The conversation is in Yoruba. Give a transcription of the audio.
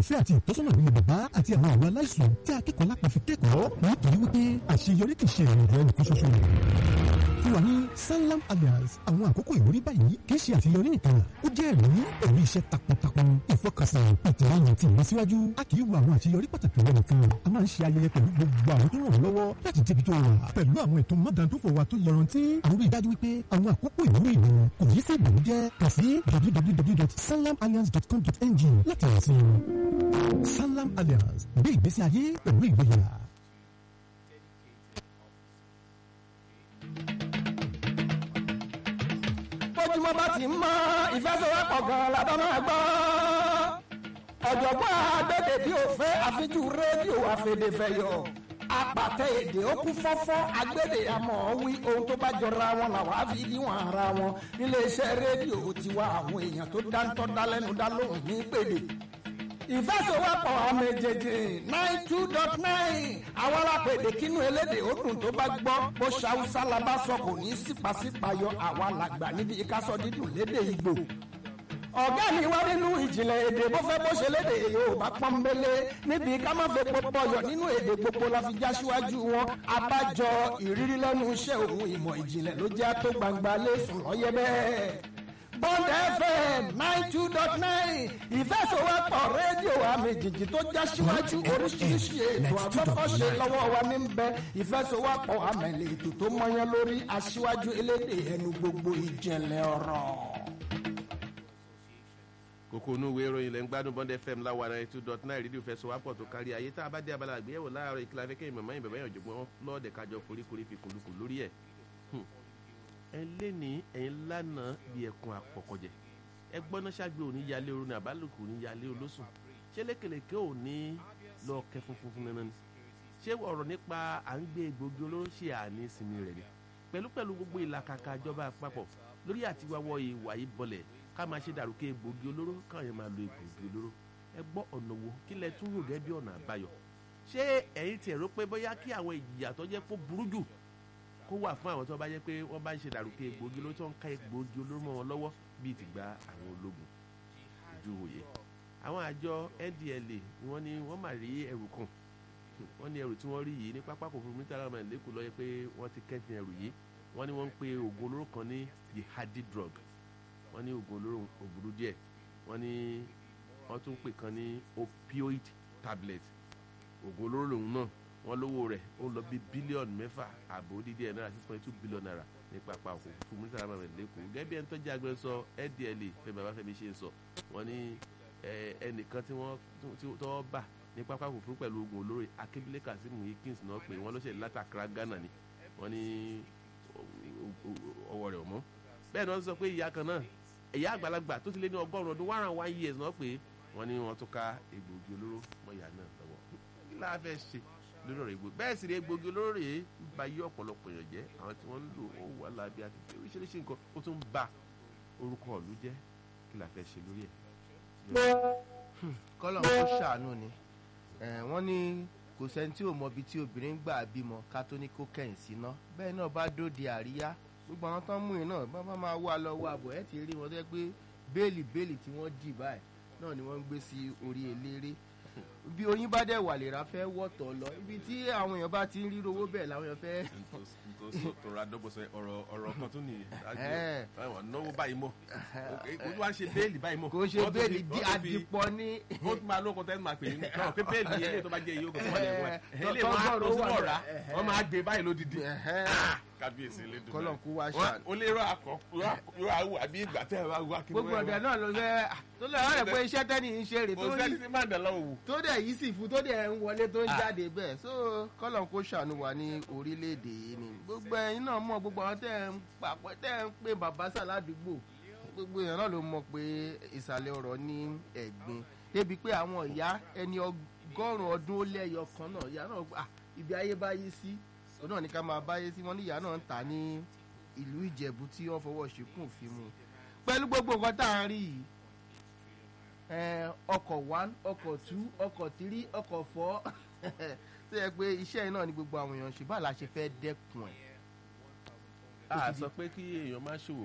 ìfẹ́ àti ìtọ́sọ́nà nínú bàbá àti àwọn àwọn aláìsàn tí akẹ́kọ̀ọ́ lápá fi kẹ́kọ̀ọ́ nítorí wípé àṣeyọrí kì í ṣe ìrìnàjò ẹnìkan ṣoṣo rẹ̀ fún wa ní sanlam alliance àwọn àkókò ìwúrí báyìí kì í ṣe àṣeyọrí nìkan ó jẹ́ ẹ̀rí ẹ̀rí iṣẹ́ takuntakun ìfọkànsìn ìtìlẹ́yìn àti ìlọsíwájú a kì í wo àwọn àṣeyọrí pàtàkì rẹ nìkan a máa ń ṣe ayẹyẹ pẹ̀lú gbogbo àwọn tó ràn wọ́n lọ́wọ́ láti débi tó wà pẹ̀lú àwọn ètò mọ́dàndófò wa tó yọrantí àwọn rí i dájú wípé àwọn àkókò ìwúrí ìlú kò yí sí ìbànújẹ́ kà sí www.sanlamalliance.com.ng láti rìn sí i sanlam alliance gbé ìgbésí ayé pẹ̀lú ìgboyà. bójúmọ́ bá ti mọ́ ìfẹsẹ̀wọ́pọ̀ gan la bá máa gbọ́. ọ̀jọ̀gbọ́n àgbẹ̀dẹ̀ bí ó fẹ́ àfijú rédíò àfẹ̀dẹ̀fẹ̀yọ̀ apàtẹ èdè ó kú fọ́fọ́ agbẹ́dẹ̀ àmọ́ wí ohun tó bá jọra wọn làwọn á fi níwọ̀n ara wọn níléeṣẹ́ rédíò tiwa àwọn èèyàn tó dáńtọ́ dálẹ́nu dá lóhùn ní pèdè ìfẹsẹ̀wọ́pọ̀ àmì jẹjẹ nine two dot nine àwọn alápèdè kínú elédè ó dùn tó bá gbọ́ bó ṣàwùsá la bá sọ kò ní sípàsípàyọ àwa làgbà níbi ìkásọ dídùn lédè ìgbò ọ̀gá mi wá nínú ìjìnlẹ̀ èdè bó fẹ́ bó ṣe lédè yorùbá pọ́nbélé níbi ká má fẹ́ pọpọyọ nínú èdè gbogbo la fi já síwájú wọn abájọ ìrírí lẹ́nu iṣẹ́ òun ìmọ̀ ìjìnlẹ̀ ló jẹ́ tó gbangba lẹ́sùn lọ́yẹ́ bẹ́ẹ̀. Bond FM nine two dot nine ìfẹsọ̀wọ́pọ̀ rédíò àmì jìjì tó já síwájú oríṣiríṣi ètò àgbọ́kọ̀ṣe lọ́wọ́ wa ní bẹ ìfẹsọ̀wọ́pọ̀ àmẹ̀lẹ̀ ètò tó mọyán lórí aṣíwájú elédè ẹnu gbogbo ìjìnlẹ̀ ọ̀rọ̀ kókó inú ìwé ìròyìn lẹ́ ń gbádùn bond fm láwa náà two dot nine rédíò fẹsọ̀ wá pọ̀ tó kárí ayé tá a bá dé abala àgbéyẹ̀wò láàárọ̀ ìkìlá fẹ́ kẹ́yìn mọ̀mọ́ ìbẹ̀bẹ̀ yàn jọ̀gbọ́n lọ́ọ̀dẹ̀ kájọ foríkorí fi kùlùkù lórí ẹ̀ ẹ lé ní ẹ̀yin lánàá bí ẹkùn àpọ̀kọ̀jẹ̀ ẹ gbọ́ná ṣáàgbé òní yalé orun ní àbálòkù òní yalé olóṣùn ṣé lékelèké òní lọ kẹ funfun fún nana ni ṣé ọ̀rọ̀ nípa à ń gbé egbògi olóró ṣe àní ìsinmi rẹ̀ ni pẹ̀lú pẹ̀lú gbogbo ìlàkàkà ìjọba àpapọ̀ lórí àtiwáwọ̀ ìwà yìí bọlẹ̀ ká máa ṣe dàrúkẹ́ egbògi olóró káwọn yẹn máa lo egbògi olóró ẹ gbọ́ ọ̀nà wo kí lẹ tún rò gẹ́gẹ́ bí ọ̀nà àbáyọ ṣé ẹ̀yin tiẹ̀ rò pé bóyá kí àwọn ìjìyà tó jẹ́ kó burú jù kó wà fún àwọn tó bá jẹ́ pé wọ́n bá ń ṣe dàrúkẹ́ egbògi olóró tó ń ká egbògi olóró mọ́ wọn lọ́wọ́ bíi ti gba àwọn ológun ojú òye àwọn àjọ ndla ni wọ́n ní wọ́n máa rí ẹrù kan wọ́n ní ẹrù tí wọ́n rí yìí ní pápákọ̀ fún mi tààrà máa lẹ́kọ̀ọ́ lọ́yẹ pé wọ́n ti kẹ́fìn ẹrù yìí wọ́n ní wọ́n ń pe oògùn olóró kan ní jihadi drug wọ́n ní oògùn olóró òbúrú díẹ̀ wọ́n ní wọ́n tún pè kan ní opioid tablet oògùn olóró lòun náà wọ́n lówó rẹ̀ ó lọ bí bílíọ̀nù mẹ́fà ààbò dídí ẹ̀ náírà six point two billion naira ní pápá òkú fún mínísítà àmàlẹ́ lẹ́kọ̀ọ́ gẹ́gẹ́ bí ẹni tó jẹ́ agbẹnusọ ndla fẹ́mi babafẹ́mi ṣe ń sọ wọ́n ní ẹnìkan tí wọ́n tọ́ bà ní pápá òkú pẹ̀lú oògùn olóró akébílẹ̀ kazeem hikins náà pé wọ́n ló ṣe látàkàrà ghana ni wọ́n ní ọwọ́ rẹ̀ ọ̀mọ́ bẹ́ẹ̀ ni wọ́n sọ pé ìyá kan náà ìyá àgbàlagbà tó ti lé ní ọgọ́rùn-ún ọdún one and one years náà pé wọ́n ní wọ́n tún ká egbògi olóró mọ́ ìyá náà lọ́wọ́ kí láà fẹ́ ṣe lórí ọ̀rọ̀ egbògi bẹ́ẹ̀ sì rí egbògi olóró rèé ń ba yí ọ̀pọ̀lọpọ̀ èèyàn jẹ́ àwọn tí wọ́n ń lò ó wà lábí àti oríṣiríṣi nǹkan ó tún ba orúkọ ìlú jẹ́ kí láà fẹ́ ṣe lórí ẹ̀. kọ́lọ̀ kó ṣàánú ni wọ́n ní kò sẹ́ni tí ò mọ ibi tí obìnrin gbà bímọ ká tó ní kó kẹ́yìn síná bẹ́ẹ̀ náà bá dóde àríyá gbogbo àwọn tó ń mú yìí náà bá bá máa wá lọ wá bọ̀ ẹ́ ti rí wọn tó yẹ pé béèlì béèlì tí wọ́n dì báyìí náà ni wọ́n ń gbé sí orí eléré bí oyin bá dẹ̀ wà lèrà fẹ́ wọ̀tọ̀ lọ ibi tí àwọn èèyàn bá ti ń ríro owó bẹ́ẹ̀ làwọn èèyàn fẹ́. tòrò àdọ́gbọ̀sẹ̀ ọ̀rọ̀ ọ̀rọ̀ kan tún nìyẹn náwó báyìí mọ̀ kò wá ṣe béèlì báyìí mọ̀. kò ṣe béèlì àdìpọ̀ ní. ó tún máa lóko tẹ́lẹ̀ máa pè é náà pé béèlì yẹn lè tó bá jẹ́ iye ogun tó wà lẹ́wọ̀n ẹ̀ ẹ̀ lè máa tó sí ọ̀rá wọ́n máa gbé báyìí lódìdí kábíyèsí lédùn kọ́lọ̀ kú wá ṣáà. o lè rọ akọ yóò awù àbí ìgbà tẹ́ ẹ bá wá kí gbogbo ọ̀dẹ náà ló fẹ́ tó lè rán ẹ̀ pé iṣẹ́ tẹ́ni ń ṣe rè kò sẹ́ni tí máa dàn lọ́wọ́ wù. tó dẹ̀ yìí sì fún tó dẹ̀ ń wọlé tó ń jáde bẹ́ẹ̀ so kọ́lọ̀ kó ṣàánú wa ní orílẹ̀-èdè yìí ni gbogbo ẹ̀yin náà mọ̀ gbogbo àwọn tẹ́ ẹ̀ ń pàpẹ́ tẹ́ ẹ̀ ń pè bàbá sà ládùúgbò gbogbo èèyàn náà ló mọ̀ pé ìsàlẹ̀ ọ̀rọ̀ ní ẹ̀gbin débi pé àwọn ìyá ẹni ọgọ́rùn-ún ọdún ó lẹ́yọ kan náà ìyá náà ibi ayé bá yí sí òun náà ní ká máa báyé sí wọn ní ìyá náà ń tà ní ìlú ìjẹ̀bú tí wọ́n fọwọ́ ṣìkún fi mu pẹ̀lú gbogbo nǹkan tá à ń rí yìí ọkọ̀ one ọkọ̀ two ọkọ̀ three ọkọ̀ four tó yẹ pé iṣẹ́ yìí náà ni gbogbo àwọn èèyàn ṣe báà la ṣe fẹ́ dẹ́kun ẹ̀. a sọ pé kí èèyàn má ṣòwò